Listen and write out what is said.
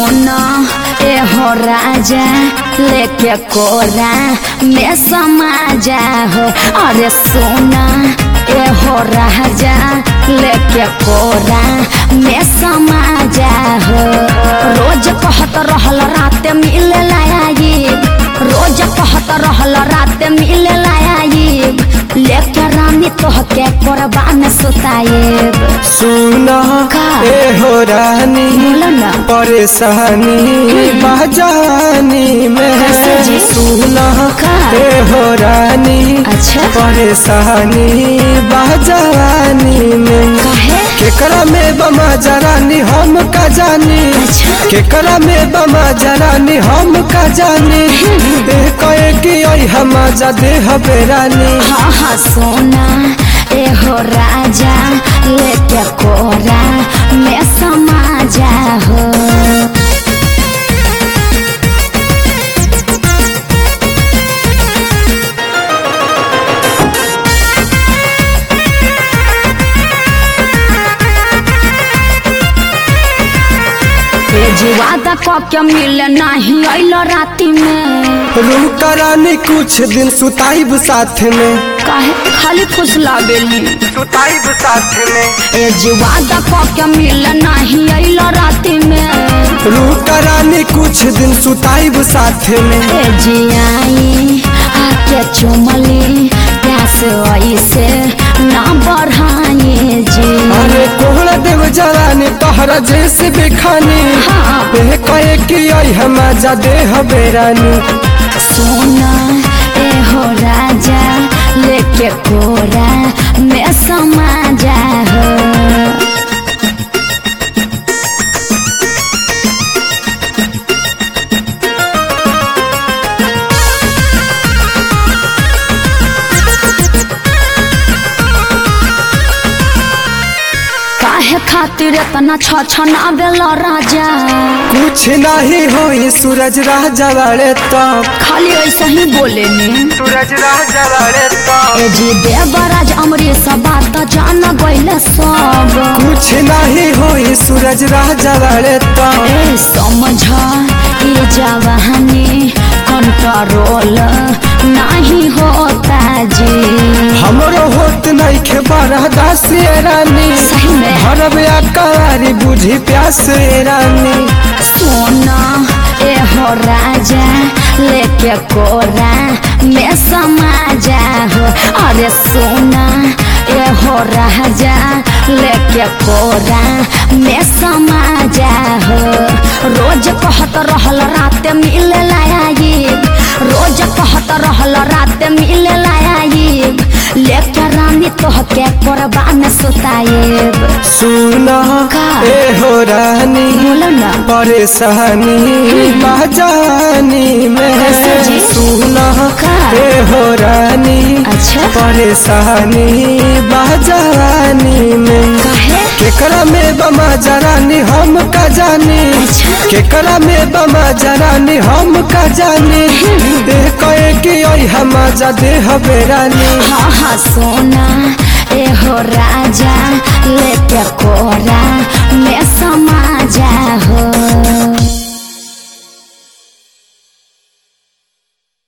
सोना ए हो राजा लेके कोरा में समा जा हो अरे सोना ए हो राजा लेके कोरा में समा जा हो रोज कहत रहल रात मिले लायाई रोज कहत रहल रात मिले लायाई लेके रानी तोहके कोरबा में सुताएब सुना का? ए हो रानी बोलो ना परेशानी बाजानी में कैसे जी? सुना का? ए हो रानी अच्छा परेशानी बाजानी में काहे केकरा में बमा जरानी हम का जानी अच्छा। केकरा में बमा जरानी हम का जानी ए कहे कि आई हम जा दे हबेरानी हाँ हाँ सोना ए हो राजा लेके कोरा में समा जा हो ए जुआदा के मिले नहीं अइल राती में रूम रानी कुछ दिन सुताइब साथ में काहे खाली खुश लागेली सुताइब साथ में ए जुआदा के मिले नहीं अइल राती में रूम रानी कुछ दिन सुताइब साथ में ए जियाई आके चुमली प्यास ऐसे ना बढ़ाई जी अरे कोहरा देव जवानी तोहरा जैसे बेखानी हाँ। ए कहे कि आई हम जा दे हबेरानी सोना ए हो राजा लेके कोरा में समा जा हो काहे खातिर इतना छ छना बेला राजा कुछ नहीं होई सूरज राजा वाले तब खाली ऐसा ही बोले ने सूरज राजा वाले तब ए जी देवराज अमरीश बात जान गइले सब कुछ नहीं होई सूरज राजा वाले तब ए समझ ये जवानी कंट्रोल नहीं होता जी हमरो होत नहीं खे बारह दास रानी सही में भरब अकारी बुझी प्यास रानी सोना ए हो राजा लेके कोरा में समा जा हो अरे सोना ए हो राजा लेके कोरा में समा जा हो रोज कहत रहल रात मिले लायाई रोज कहत रहल रात मिले लायाई लेके रानी तोहके कोरबा में सुताएब सुना का? ए हो रानी बोलो ना परेशानी बाजानी में कैसे जी? सुना का? ए हो रानी अच्छा परेशानी बाजानी में काहे केकरा में बमा जरानी हम का जानी अच्छा। केकरा में बमा जरानी हम का जानी ए कहे कि आई हम जा दे हबेरानी हाँ हाँ सोना ए हो राजा लेके कोरा में समा